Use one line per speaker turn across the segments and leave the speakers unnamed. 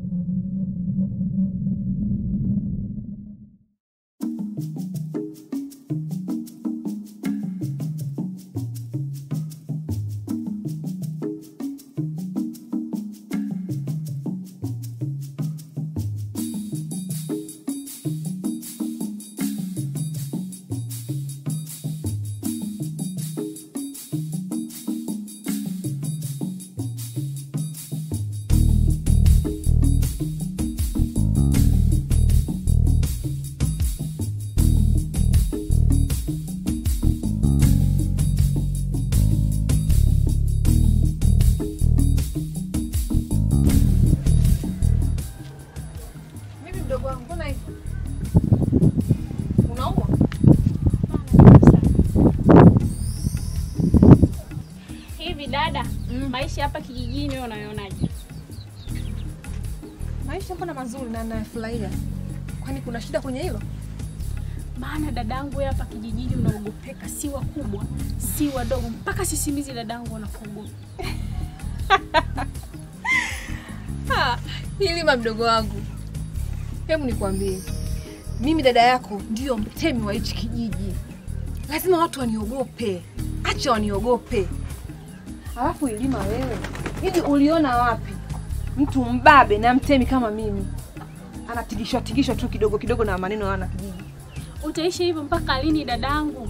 Mimi mdogo wangu, mbona hivyo? Unaumwa?
Hivi dada, maisha hapa kijijini wewe unayonaje?
Maisha mbona mazuri na nayafurahia. Kwani kuna shida kwenye hilo?
Maana dadangu wewe hapa kijijini unaogopeka, si wakubwa si wadogo, mpaka sisimizi dadangu wanakuogopa.
Ah, Hilima mdogo wangu, hebu nikwambie, mimi dada yako ndio mtemi wa hichi kijiji. Lazima watu waniogope, acha waniogope. Alafu Hilima, wewe hivi uliona wapi mtu mbabe na mtemi kama mimi anatigishwa tigishwa tu kidogo kidogo na maneno ya wana kijiji?
Utaishi hivyo mpaka lini dadangu?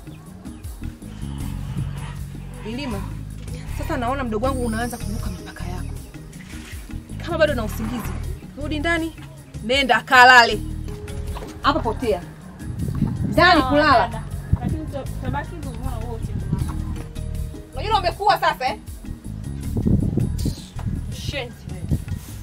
Hilima, sasa naona mdogo wangu unaanza kuvuka mipaka yako. Kama bado na usingizi, rudi ndani, nenda kalale hapa, potea ndani
Sawa,
kulala.
dada. Lakini tuta- tutabaki hivyo mbona wote.
Unajua umekuwa sasa eh? Shenzi wewe.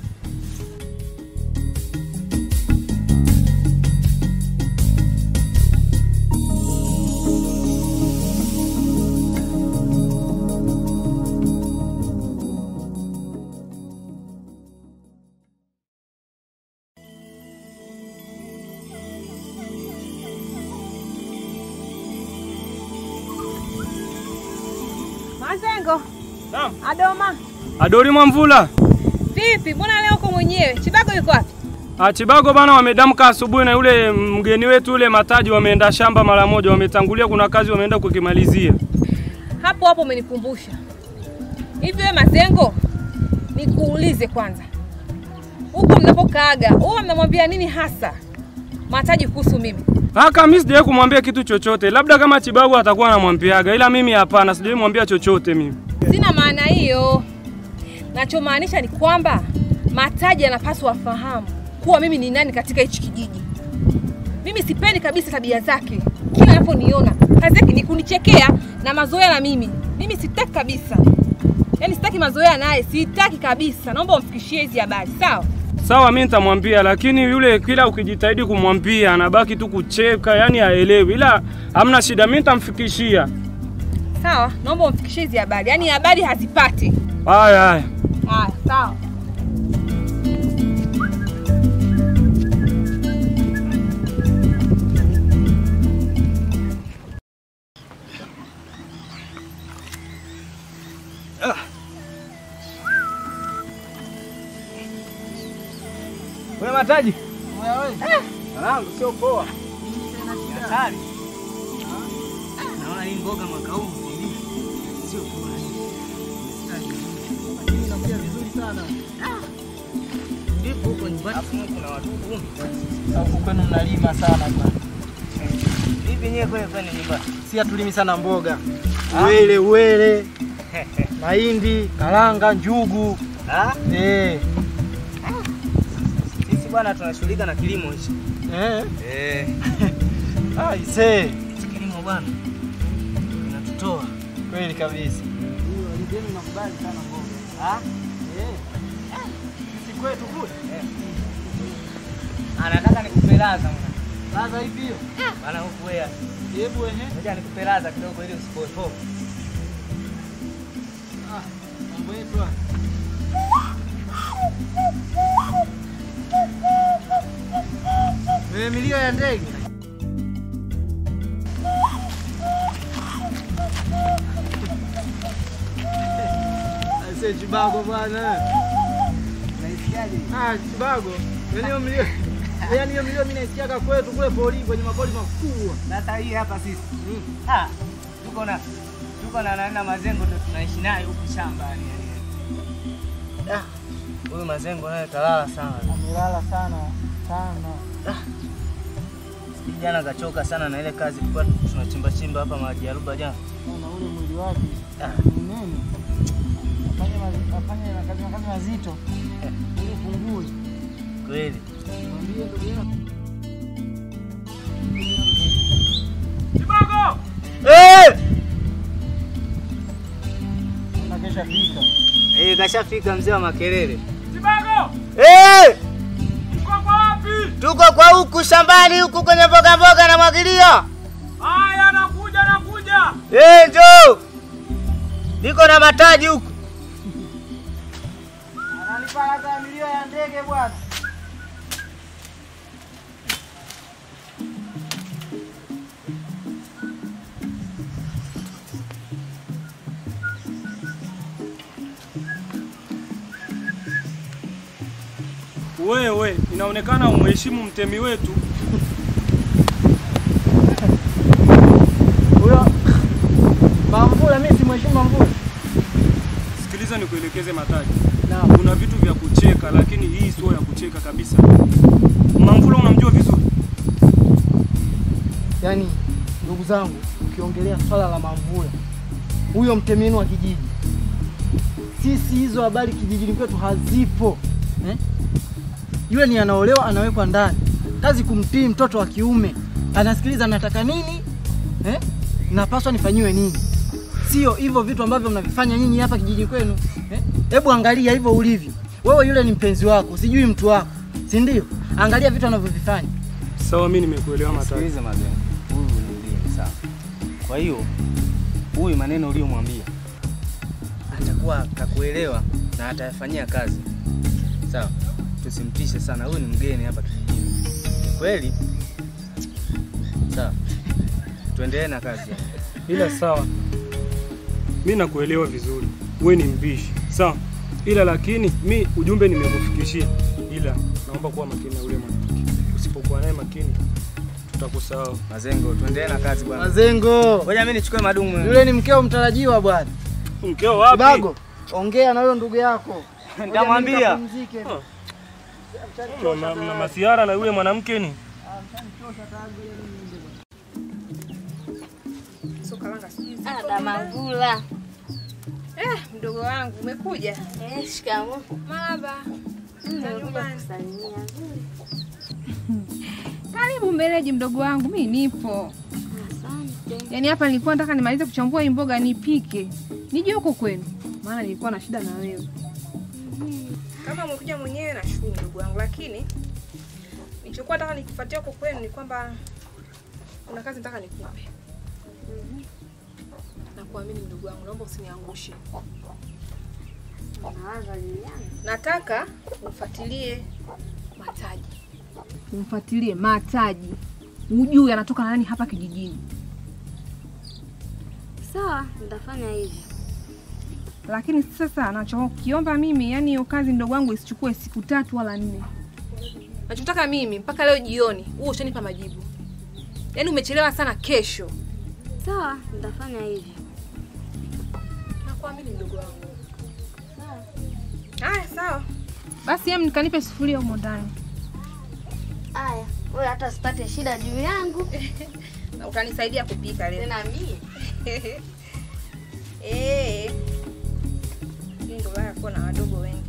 Mazengo,
Naam.
Adoma,
Adori Mwamvula.
vipi? Mbona leo uko mwenyewe? Chibago yuko wapi?
Ah, Chibago bana wamedamka asubuhi na yule mgeni wetu yule Mataji wameenda shamba mara moja, wametangulia, kuna kazi wameenda kukimalizia.
Hapo hapo umenikumbusha. Hivi wewe Mazengo, nikuulize kwanza, huko mnapokaaga huwa mnamwambia nini hasa Mataji kuhusu mimi?
Haka mimi sijawahi kumwambia kitu chochote, labda kama Chibago atakuwa anamwambiaga, ila mimi hapana, sijawahi mwambia chochote mimi.
Sina maana hiyo. Nachomaanisha ni kwamba Mataji anapaswa afahamu kuwa mimi ni nani katika hichi kijiji. Mimi sipendi kabisa tabia zake, kila anaponiona kazi yake ni kunichekea na mazoea na mimi. Mimi sitaki kabisa, yaani sitaki mazoea naye, sitaki kabisa. Naomba umfikishie hizi habari, sawa?
Sawa, mimi nitamwambia, lakini yule kila ukijitahidi kumwambia anabaki tu kucheka, yani haelewi, ila hamna shida, mimi nitamfikishia.
Sawa, naomba umfikishie hizi habari, yaani habari hazipati.
Haya haya.
Haya, sawa.
Wewe Mataji. Mwanangu sio poa. Hatari. Naona hii mboga mwaka huu hivi. Sio poa. Inakuja vizuri sana. Ndipo huko nyumbani kuna wadudu. Huko kwenu mnalima sana bwana. Hivi nyewe kweli kwenu nyumbani? Si hatulimi sana mboga. Uwele, uwele. Mahindi, karanga, njugu. Ah? Eh. Sisi bwana tunashughulika na kilimo hichi. Eh. Eh. ah, ise. Kilimo bwana. Kinatutoa. Kweli kabisa. Hiyo alijeni nakubali sana mboga. Ah? Eh. Sisi kwetu kule. Eh. Anataka nikupe laza mwana. Laza ipi hiyo? Bana huku wewe. Hebu ehe. Ngoja nikupe laza kidogo ili usipoe Ah, mambo yetu haya. Wewe milio ya ndege. Aise Chibago bwana. Naisikiaje Ah, Chibago. Yaani hiyo milio. Yaani hiyo milio mimi naisikiaga kwetu kule poli kwenye mapoli makubwa.
Sasa hii hapa sisi. Ah, tuko na tuko na na, na mazengo ndo tunaishi naye huku shambani yani. Ah, huyu mazengo naye kalala sana.
Amelala sana sana.
Jana kachoka sana na ile kazi tulikuwa tunachimba chimba hapa maji ya ruba jana.
Na ule mwili wake
Ah,
ni nene. Afanye mazi- afanye kazi kazi mazito. Ili pungue.
kweli.
Mwambie ndugu yako.
Kibago!
Eh!
Na kesha fika.
Eh, kashafika mzee wa makelele.
Kibago!
Eh!
Uko kwa wapi?
Tuko kwa huku shambani huku kwenye mboga mboga na mwagilia.
Haya, nakuja nakuja.
Eh, njoo. Niko na mataji huku.
Ananipa hata milio ya ndege bwana.
Wewe, inaonekana umheshimu mtemi wetu.
Huyo Mamvula mimi simheshimu Mamvula.
Sikiliza nikuelekeze Mataji.
Naam.
Kuna vitu vya kucheka, lakini hii sio ya kucheka kabisa. Mamvula unamjua vizuri?
Yaani ndugu zangu, ukiongelea swala la Mamvula, huyo mtemi wenu wa kijiji, sisi hizo habari kijijini kwetu hazipo eh? Yule ni anaolewa anawekwa ndani, kazi kumtii mtoto wa kiume, anasikiliza nataka nini eh? napaswa nifanyiwe nini, sio hivyo vitu ambavyo mnavifanya nyinyi hapa kijiji kwenu eh? Hebu angalia hivyo ulivyo wewe, yule ni mpenzi wako, sijui mtu wako, si ndio? Angalia vitu anavyovifanya.
Sawa, mimi nimekuelewa Mataji.
Sikiliza mazengo. Huyu ni mgeni sawa. Kwa hiyo huyu maneno uliyomwambia atakuwa kakuelewa na atayafanyia kazi. Sawa. Tusimtishe sana. Huyu ni mgeni hapa kijijini. Kweli? Sawa. Tuendelee na kazi.
Ila sawa, mi nakuelewa vizuri, we ni mbishi sawa, ila lakini mi ujumbe nimekufikishia, ila naomba kuwa makini na ule mwanamke. Usipokuwa naye makini, tutakusahau.
Mazengo, tuendelee na kazi bwana.
Mazengo,
Ngoja mimi nichukue madumu.
yule ni mkeo mtarajiwa bwana.
Mkeo wapi?
Kibago, ongea na huyo ndugu yako.
Nitamwambia.
Ngoja mimi nikapumzike.
Mna- mna- mna masiara na yule mwanamke ni
Ada Mangula.
Eh, mdogo wangu umekuja?
Eh, shikamoo.
Marhaba.
Nimekuja kusalimia.
Karibu mbeleji, mdogo wangu, mi nipo.
Asante.
Yaani hapa nilikuwa nataka nimalize kuchambua hii mboga nipike, nije huko kwenu, maana nilikuwa na shida na wewe. Kama umekuja mwenyewe nashukuru ndugu wangu, lakini nilichokuwa nataka nikufuatia huko kwenu ni kwamba kuna kazi nataka nikupe. Nakuamini mdogo wangu, naomba usiniangushe.
Nawaza Liliana.
Nataka umfuatilie Mataji, umfuatilie Mataji, ujue anatoka na nani hapa kijijini.
Sawa, nitafanya hivyo.
Lakini sasa nachokiomba mimi, yani hiyo kazi ndogo wangu isichukue siku tatu wala nne. Nachotaka mimi mpaka leo jioni huo ushanipa majibu. Yaani umechelewa sana, kesho.
Sawa, nitafanya hivyo.
Nakuamini mdogo wangu.
Sawa.
Haya, sawa. Basi em, nikanipe sufuria humo ndani
Aya, wewe hata usipate shida juu yangu.
na utanisaidia kupika leo.
Tena mie.
Eh. Hii ndio baya kuwa na wadogo wengi.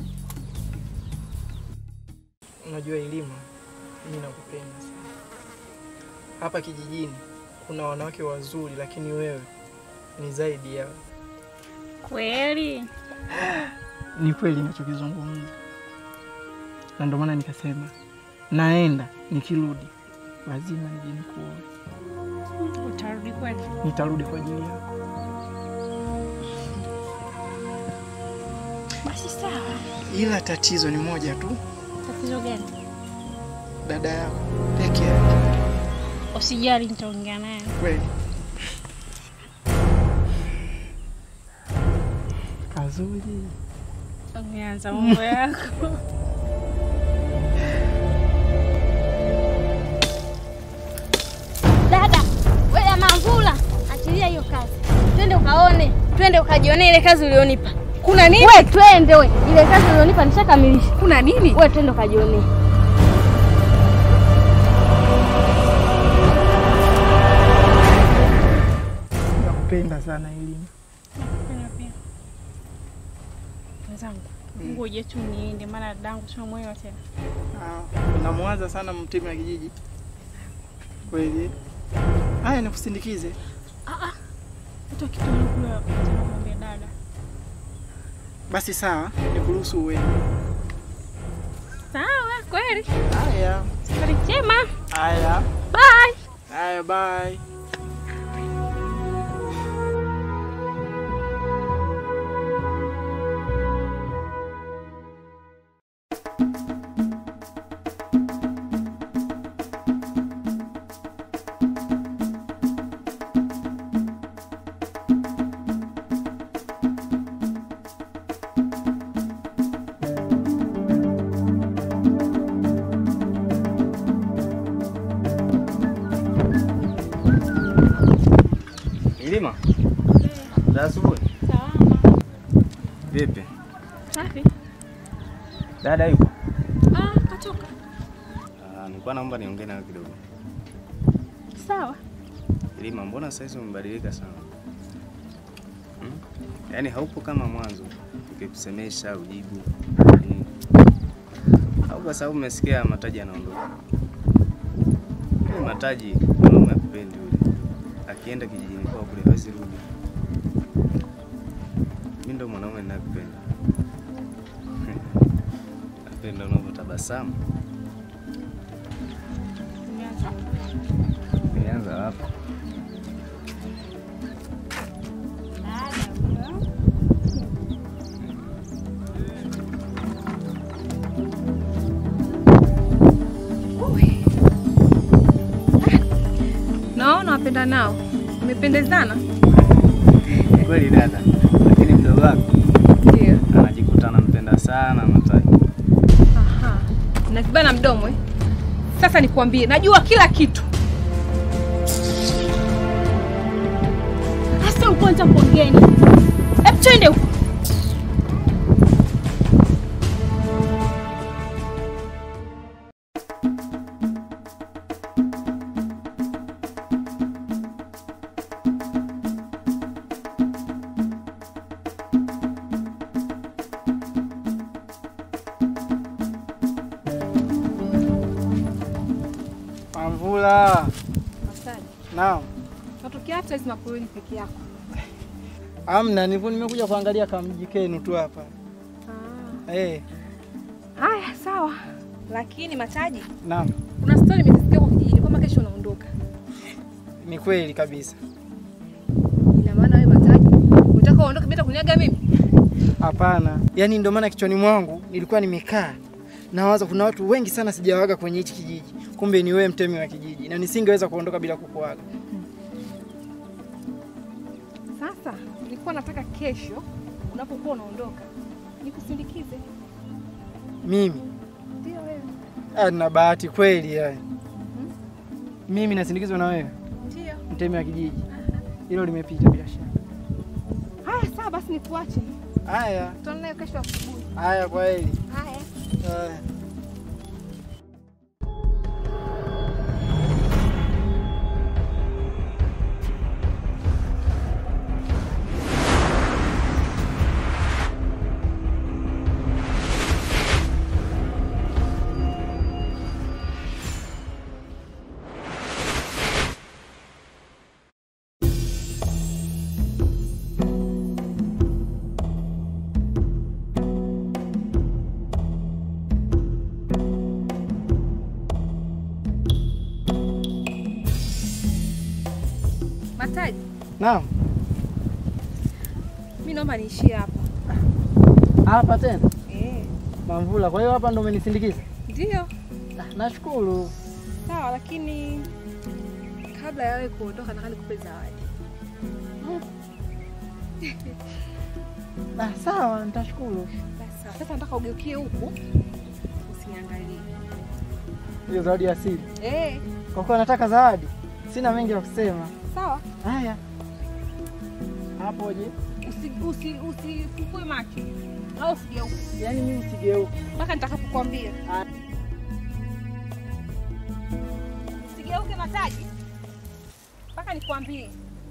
Unajua Ilima, mimi nakupenda sana. Hapa kijijini kuna wanawake wazuri, lakini wewe ni zaidi yao.
Kweli?
Ni kweli ninachokizungumza, na ndio maana nikasema naenda, nikirudi lazima nije nikuoe.
Utarudi kweli?
Nitarudi kwa ajili yako.
Basi sawa.
Ila tatizo ni moja tu,
Tatizo gani?
dada yako peke yake.
Usijali, nitaongea naye.
Kweli kazuri.
Umeanza mambo yako.
twende ukaone, twende ukajionee ile kazi ulionipa.
Kuna nini?
We twende we, ile kazi ulionipa nishakamilisha.
Kuna nini?
We twende ukajionee.
Nakupenda sana elimu.
Nakupenda pia. Mwenzangu, ngoja tu niende, maana dadangu tunamwelewa tena.
Ah, unamwaza sana mtemi wa kijiji kweli? Haya, nikusindikize.
Hata kitu kule tunamwambia dada.
Basi sawa, nikuruhusu uende.
Sawa, kweli.
Haya,
Safari njema.
haya,
Bye.
haya, bye.
Ilima. Za asubuhi.
Salama.
Vipi?
Safi.
Dada yupo?
Ah, katoka.
Ah, nilikuwa naomba niongee nawe kidogo.
Sawa.
Ilima, mbona saizi umebadilika sana? Hmm? Yaani haupo kama mwanzo. Ukikusemesha ujibu. Hmm. Au kwa sababu umesikia Mataji anaondoka. Yule Mataji mwanaume akupendi yule. Akienda kijijini kwao kule hawezi rudi. Mimi ndo mwanaume ninayekupenda. Napenda unavyotabasamu.
Nianze.
Nianza hapa.
Naona wapenda nao. Umependezana?
Kweli dada, lakini mdogo wako
Ndio.
anajikuta anampenda sana Mataji.
Aha. Na kibana mdomo eh? Sasa nikwambie, najua kila kitu.
Hasa ukwanja kuongeni. Hebu twende huko.
Mamvula.
Masaji.
Naam.
Natokea hata hizi mapuruni peke yako.
Amna, nilikuwa nimekuja kuangalia kamji kenu tu hapa.
Ah.
Eh,
Haya, sawa. Lakini Mataji,
naam.
kuna story nimesikia kwa kijijini kwamba kesho unaondoka.
Ni kweli kabisa.
Ina maana wewe Mataji, unataka uondoke bila kuniaga mimi?
Hapana, yaani ndio maana kichwani mwangu nilikuwa nimekaa nawaza, kuna watu wengi sana sijawaga kwenye hichi kijiji, kumbe ni wewe mtemi wa kijiji, na nisingeweza kuondoka bila kukuaga.
Sasa nilikuwa nataka kesho unapokuwa unaondoka nikusindikize.
Mimi
Ndio wewe.
ah, nina bahati kweli yani. Mimi nasindikizwa na wewe
Ndio.
mtemi wa kijiji, hilo limepita bila shaka.
Haya, sawa basi nikuache.
Haya,
Tutaonana kesho asubuhi.
haya, kwa heri.
Haya.
Haya.
Mataji,
Naam,
mimi naomba niishie hapa.
hapa tena
Eh,
Mamvula. Kwa hiyo hapa ndo umenisindikiza?
ndio.
Ah, Nashukuru.
Sawa, lakini kabla ya wewe kuondoka nataka nikupe zawadi.
Ah, sawa, nitashukuru.
Basi sawa. Sasa nataka ugeukie huku. Usiniangalie.
Hiyo zawadi ya asili.
Eh,
Kwa kuwa nataka zawadi, sina mengi ya kusema.
sawa.
Haya, Hapoje?
Usi- usi- Usifukue macho au usigeuke
Yaani mimi sigeuke.
mpaka nitakapokuambia. Usigeuke Mataji mpaka nikwambie.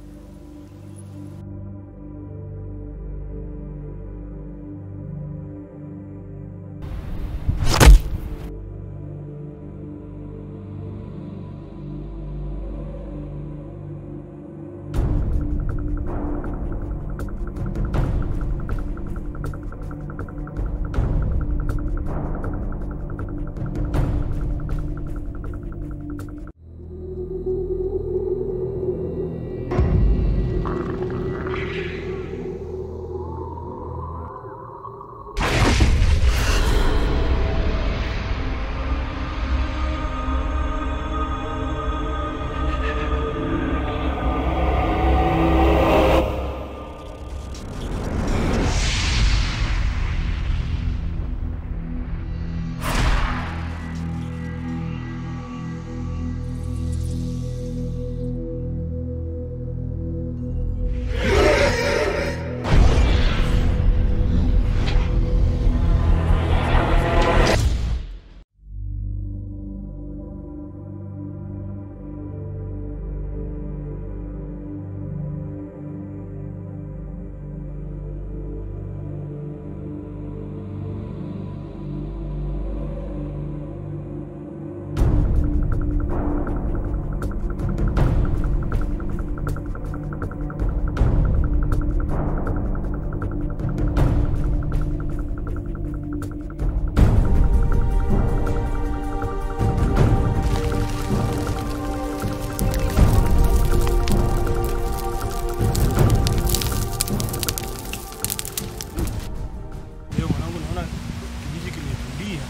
Leo mwanangu, naona kijiji kimetulia.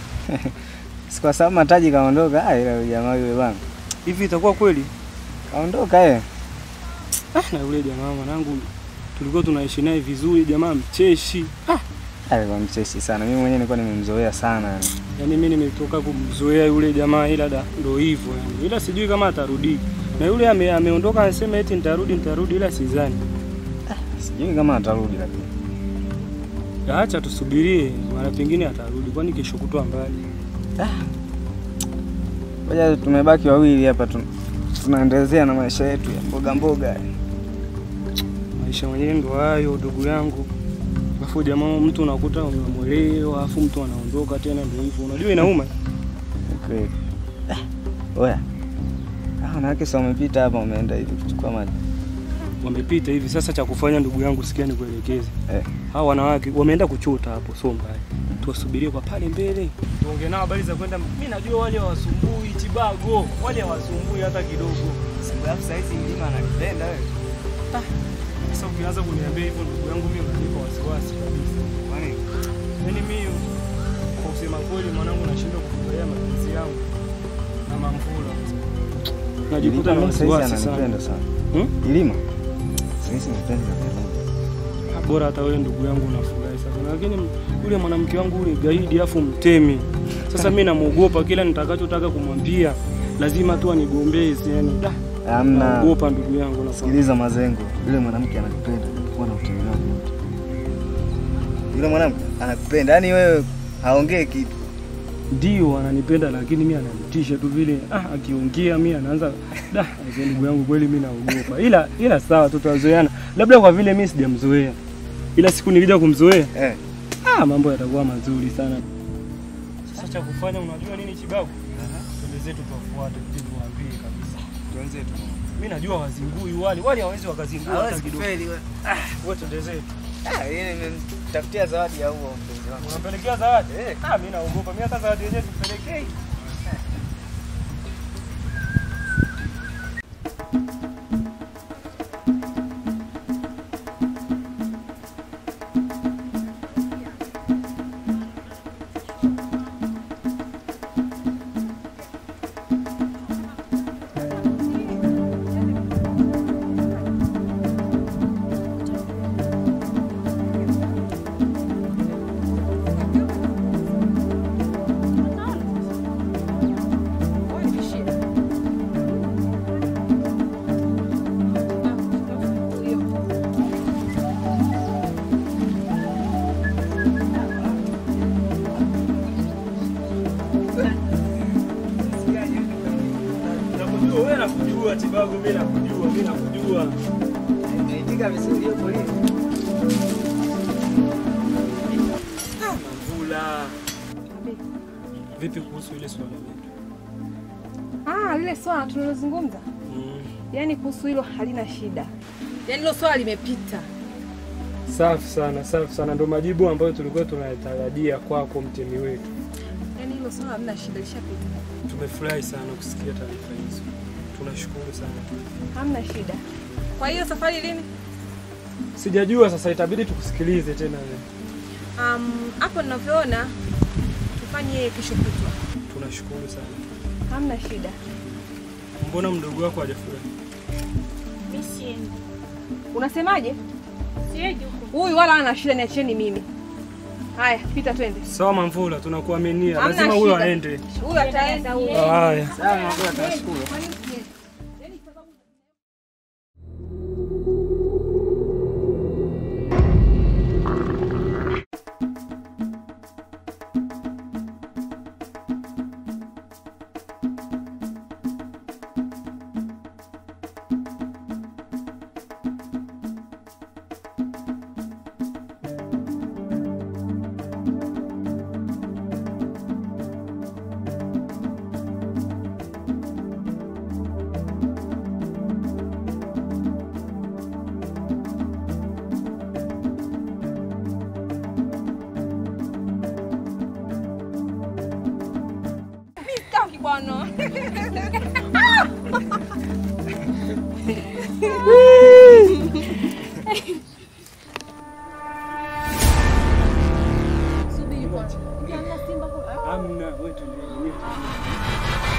Si kwa sababu Mataji kaondoka, ah, ila yule jamaa yule bwana
Hivi itakuwa kweli?
kaondoka yeye.
Ah, na yule jamaa mwanangu tulikuwa tunaishi naye vizuri, jamaa mcheshi. Ah,
Alikuwa mcheshi sana, mimi mwenyewe nilikuwa nimemzoea sana yani.
yani mimi nimetoka kumzoea yule jamaa, ila da ndo hivyo yani, ila sijui kama atarudi. Na yule ame, ameondoka anasema eti nitarudi nitarudi, ila sidhani.
Sijui kama atarudi lakini.
Acha tusubirie, mara pengine atarudi, kwani kesho kutwa mbali.
Ngoja tumebaki wawili hapa tu, tunaendelea na maisha yetu ya mboga mboga.
Maisha mwenyewe ndo hayo, ndugu yangu. Alafu jamaa, mtu unakuta umemwelewa, alafu mtu anaondoka tena, ndo hivyo. Unajua inauma.
Kweli. Ah, Oya. Ah, wanawake sasa wamepita hapa wameenda hivi kuchukua maji.
Wamepita hivi sasa, cha kufanya ndugu yangu, sikia nikuelekeze.
Eh.
Hawa wanawake wameenda kuchota hapo, sio mbaya. Tuwasubirie kwa pale mbele, tuongee nao habari za kwenda. Mimi najua wale hawasumbui Chibago, wale hawasumbui hata kidogo.
Alafu sasa hizi mlima anakipenda wewe.
Sasa ukianza kuniambia hivyo, ndugu yangu, mimi unanipa wasiwasi kabisa.
Kwani
Yaani mimi kwa kusema kweli, mwanangu, nashindwa kufurahia mapenzi yangu na Mamvula. Najikuta na
Ilima sasa hizi
wasiwasi sana.
ananipenda sana.
Hmm?
Ilima. Sasa hizi mpenzi na Ilima.
bora hata wewe ndugu yangu unafurahi sasa, lakini yule mwanamke wangu ule gaidi afu mtemi. Sasa mimi namuogopa, kila nitakachotaka kumwambia lazima tu anigombeze, yani da,
Hamna.
naogopa ndugu yangu na
Sikiliza Mazengo, yule mwanamke anakupenda kuwa na utemi wako wote. Yule mwanamke anakupenda, yaani wewe haongee kitu.
ndio ananipenda, lakini mimi ananitisha tu vile, ah, akiongea mimi anaanza da, aise, ndugu yangu kweli mimi naogopa, ila ila sawa, tutazoeana, labda kwa vile mimi sijamzoea, ila siku nikija kumzoea
Eh.
ah, mambo yatakuwa mazuri sana. Sasa cha kufanya unajua nini, Chibago? Twende zetu tuwafuate, tuje tuwaambie kabisa.
Wenzetu.
Mimi najua wazingui wale, wale hawezi wakazingua hata kidogo.
wewe.
Wewe twende zetu.
Ah, yeye nimemtafutia zawadi ya huo mpenzi wangu.
Unampelekea zawadi? Ah, mimi naogopa. Mimi hata zawadi yenyewe simpelekei. nakujua Tibago, mimi nakujua, mimi nakujua.
Naitika vizuri hapo leo.
Mvula. Vipi kuhusu ile swala letu?
Ah, lile swala tulilozungumza,
Mm.
yaani kuhusu hilo halina shida, yaani hilo swala limepita.
Safi sana, safi sana. Ndio majibu ambayo tulikuwa tunayatarajia kwako mtemi wetu.
Yaani hilo swala halina shida, lishapita,
Tumefurahi sana kusikia taarifa hizo. Tunashukuru sana.
hamna shida. Kwa hiyo safari lini?
Sijajua sasa, itabidi tukusikilize tena wewe.
Um, hapo ninavyoona tufanye kesho kutwa,
Tunashukuru sana.
hamna shida.
Mbona mdogo wako hajafurahi?
Mimi siendi.
Unasemaje?
Siendi huko.
Huyu wala ana shida, niacheni mimi. Haya, pita twende.
Sawa Mamvula, tunakuaminia.
Hamna
Lazima huyo
shida.
aende.
Huyu ataenda huyu.
Haya.
Sawa, Mamvula, tunashukuru.
Sitaki bwana.
Amna, wewe tulie.